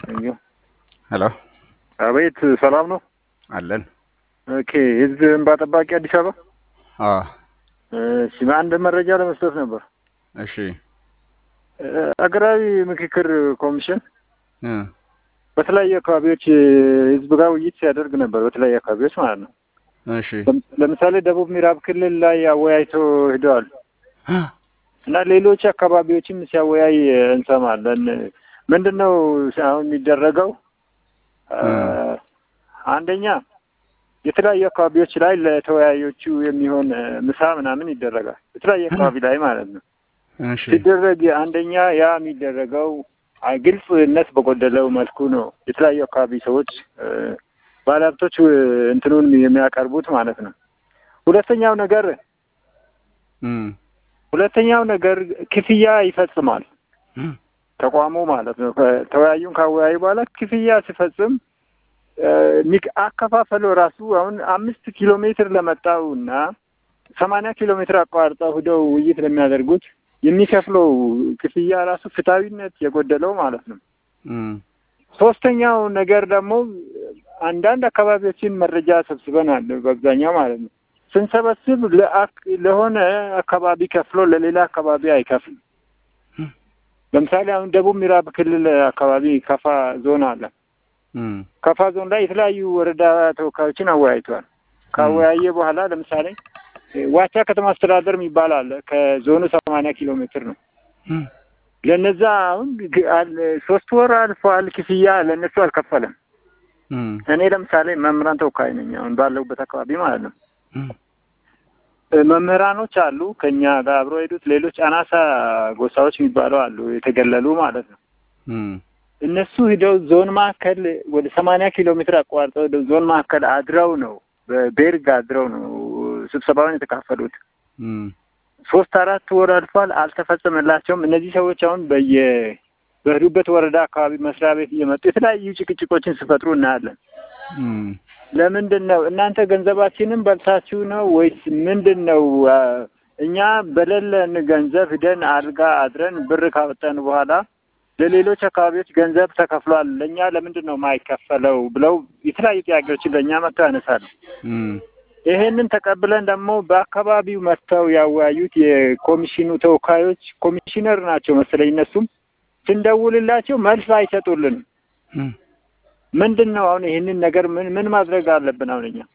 ሄሎ አቤት፣ ሰላም ነው አለን። ኦኬ። ህዝብ እንባ ጠባቂ አዲስ አበባ። አዎ እሺ፣ አንድ መረጃ ለመስጠት ነበር። እሺ አገራዊ ምክክር ኮሚሽን እ በተለያዩ አካባቢዎች ህዝብ ጋር ውይይት ሲያደርግ ነበር፣ በተለያዩ አካባቢዎች ማለት ነው። እሺ ለምሳሌ ደቡብ ምዕራብ ክልል ላይ አወያይቶ ሂደዋል እና ሌሎች አካባቢዎችም ሲያወያይ እንሰማለን። ምንድን ነው አሁን የሚደረገው? አንደኛ የተለያዩ አካባቢዎች ላይ ለተወያዮቹ የሚሆን ምሳ ምናምን ይደረጋል። የተለያዩ አካባቢ ላይ ማለት ነው እሺ ሲደረግ አንደኛ ያ የሚደረገው ግልጽነት በጎደለው መልኩ ነው። የተለያዩ አካባቢ ሰዎች ባለሀብቶች እንትኑን የሚያቀርቡት ማለት ነው። ሁለተኛው ነገር እም ሁለተኛው ነገር ክፍያ ይፈጽማል ተቋሙ ማለት ነው። ተወያዩን ካወያዩ በኋላ ክፍያ ሲፈጽም ሚክ- አከፋፈለው ራሱ አሁን አምስት ኪሎ ሜትር ለመጣው እና ሰማንያ ኪሎ ሜትር አቋርጠው ሂደው ውይይት ለሚያደርጉት የሚከፍለው ክፍያ ራሱ ፍትሐዊነት የጎደለው ማለት ነው። እም ሶስተኛው ነገር ደግሞ አንዳንድ አካባቢዎችን መረጃ ሰብስበናል። በአብዛኛው ማለት ነው ስንሰበስብ ለአክ- ለሆነ አካባቢ ከፍሎ ለሌላ አካባቢ አይከፍልም። ለምሳሌ አሁን ደቡብ ምዕራብ ክልል አካባቢ ከፋ ዞን አለ። እም ከፋ ዞን ላይ የተለያዩ ወረዳ ተወካዮችን አወያይተዋል። ካወያየ በኋላ ለምሳሌ ዋቻ ከተማ አስተዳደር የሚባል አለ። ከዞኑ ሰማንያ ኪሎ ሜትር ነው። እም ለነዛ አሁን ግ- አል- ሶስት ወር አልፏል። ክፍያ ለእነሱ አልከፈለም። እም እኔ ለምሳሌ መምህራን ተወካይ ነኝ አሁን ባለሁበት አካባቢ ማለት ነው። እም መምህራኖች አሉ ከኛ ጋር አብረው ሄዱት። ሌሎች አናሳ ጎሳዎች የሚባሉ አሉ የተገለሉ ማለት ነው። እም እነሱ ሂደው ዞን ማዕከል ወደ ሰማንያ ኪሎ ሜትር አቋርጠው ሄደው ዞን ማዕከል አድረው ነው በቤርግ አድረው ነው ስብሰባውን የተካፈሉት። እም ሶስት አራት ወር አልፏል፣ አልተፈጸመላቸውም። እነዚህ ሰዎች አሁን በየ በሄዱበት ወረዳ አካባቢ መስሪያ ቤት እየመጡ የተለያዩ ጭቅጭቆችን ሲፈጥሩ እናያለን። እም ለምንድን ነው እናንተ ገንዘባችንን በልታችሁ ነው ወይስ ምንድን ነው? አ፣ እኛ በሌለን ገንዘብ ሂደን አልጋ አድረን ብር ካወጣን በኋላ ለሌሎች አካባቢዎች ገንዘብ ተከፍሏል፣ ለእኛ ለምንድን ነው የማይከፈለው ብለው የተለያዩ ጥያቄዎችን ለእኛ መጥተው ያነሳሉ። እም ይሄንን ተቀብለን ደግሞ በአካባቢው መጥተው ያወያዩት የኮሚሽኑ ተወካዮች ኮሚሽነር ናቸው መሰለኝ እነሱም ስንደውልላቸው መልስ አይሰጡልንም። እም ምንድን ነው አሁን ይህንን ነገር ምን ምን ማድረግ አለብን? አሁን እኛ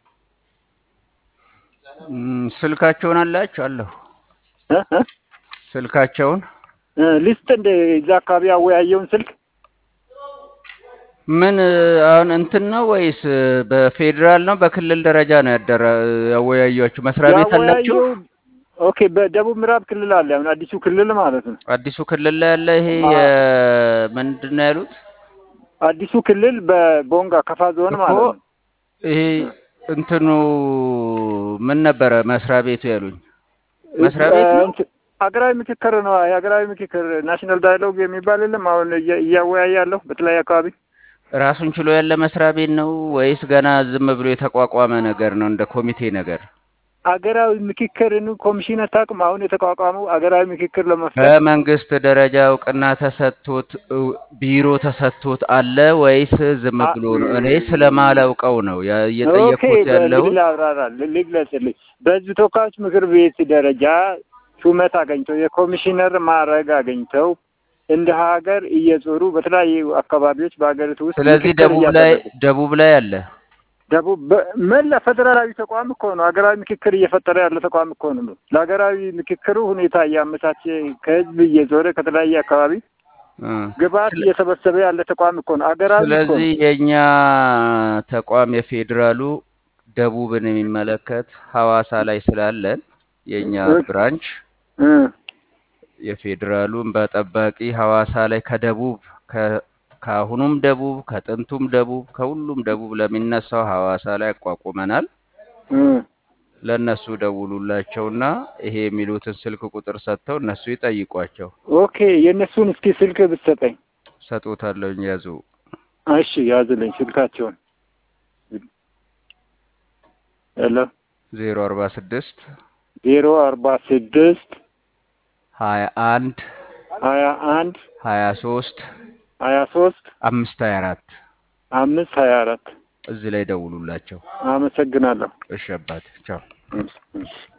እም ስልካቸውን አላችሁ? አለሁ እ እ ስልካቸውን እ ሊስት እንደ እዛ አካባቢ ያወያየውን ስልክ ምን አሁን እንትን ነው ወይስ በፌዴራል ነው በክልል ደረጃ ነው ያደረ ያወያያችሁ? መስሪያ ቤት አላችሁ? ያወያየው ኦኬ፣ በደቡብ ምዕራብ ክልል አለ አሁን አዲሱ ክልል ማለት ነው። አዲሱ ክልል ላይ ያለ ይሄ አ- የምንድን ነው ያሉት አዲሱ ክልል በቦንጋ ከፋ ዞን እኮ ማለት ነው። ይሄ እንትኑ ምን ነበረ መስሪያ ቤቱ ያሉኝ? መስሪያ ቤት ነው? እንትን ሀገራዊ ምክክር ነው። የሀገራዊ ምክክር ናሽናል ዳያሎግ የሚባል የለም አሁን እያ- እያወያየ ያለው በተለያዩ አካባቢ ራሱን ችሎ ያለ መስሪያ ቤት ነው ወይስ ገና ዝም ብሎ የተቋቋመ ነገር ነው እንደ ኮሚቴ ነገር? ሀገራዊ ምክክርን ኮሚሽን አታውቅም? አሁን የተቋቋመው ሀገራዊ ምክክር ለመፍጠር በመንግስት ደረጃ እውቅና ተሰጥቶት እው- ቢሮ ተሰጥቶት አለ ወይስ ዝም አ- ብሎ ነው? እኔ ስለማላውቀው ነው ያ- ኦኬ እየጠየቅኩት እንግዲህ ያለሁት። ላብራራ ልግለጽልኝ። በህዝብ ተወካዮች ምክር ቤት ደረጃ ሹመት አገኝተው የኮሚሽነር ማዕረግ አገኝተው እንደ ሀገር እየዞሩ በተለያዩ አካባቢዎች በሀገሪቱ ውስጥ ስለዚህ ምክክር ደቡብ ላይ እያደረጉ ደቡብ ላይ አለ። ደቡብ በ- መላ ፌዴራላዊ ተቋም እኮ ነው። ሀገራዊ ምክክር እየፈጠረ ያለ ተቋም እኮ ነው። ለሀገራዊ ምክክሩ ሁኔታ እያመቻቸ ከህዝብ እየዞረ ከተለያየ አካባቢ እ። ግብዓት ስለ- እየሰበሰበ ያለ ተቋም እኮ ነው። ሀገራዊ እኮ ስለዚህ ነው። የእኛ ተቋም የፌዴራሉ ደቡብን የሚመለከት ሐዋሳ ላይ ስላለን የእኛ እ- ብራንች እ የፌዴራሉን በጠባቂ ሐዋሳ ላይ ከደቡብ ከ- ከአሁኑም ደቡብ ከጥንቱም ደቡብ ከሁሉም ደቡብ ለሚነሳው ሐዋሳ ላይ አቋቁመናል። እ ለእነሱ ደውሉላቸውና ይሄ የሚሉትን ስልክ ቁጥር ሰጥተው እነሱ ይጠይቋቸው። ኦኬ የእነሱን እስኪ ስልክ ብትሰጠኝ። ሰጡታለሁኝ ያዙ። እሺ ያዝልኝ ስልካቸውን። ሄሎ ዜሮ አርባ ስድስት ዜሮ አርባ ስድስት ሀያ አንድ ሀያ አንድ ሀያ ሶስት ሀያ ሶስት አምስት ሀያ አራት አምስት ሀያ አራት እዚህ ላይ ደውሉላቸው። አመሰግናለሁ። እሺ አባቴ ቻው። እሺ፣ እሺ።